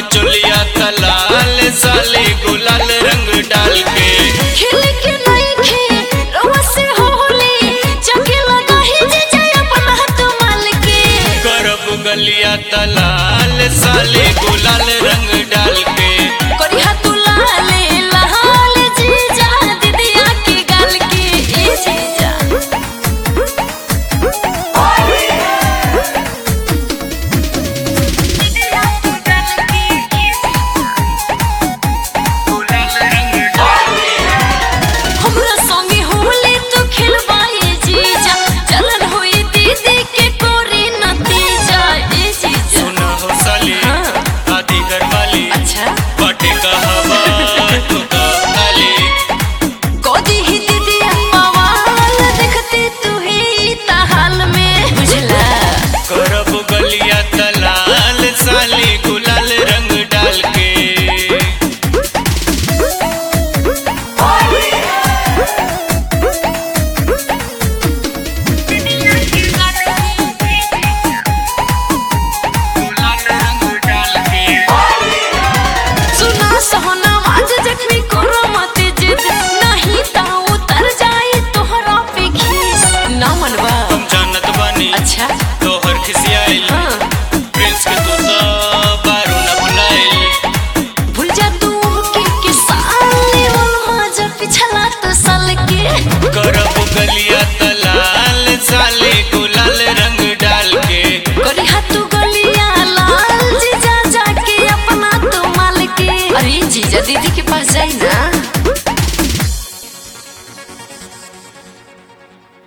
चोलिया तलाल साले गुलाल रंग डाल के खेल के नइखे रउआ से होली जाके लगा ही जे जय अपन हाथ माल के करब गलिया तलाल साले गुलाल रंग डाल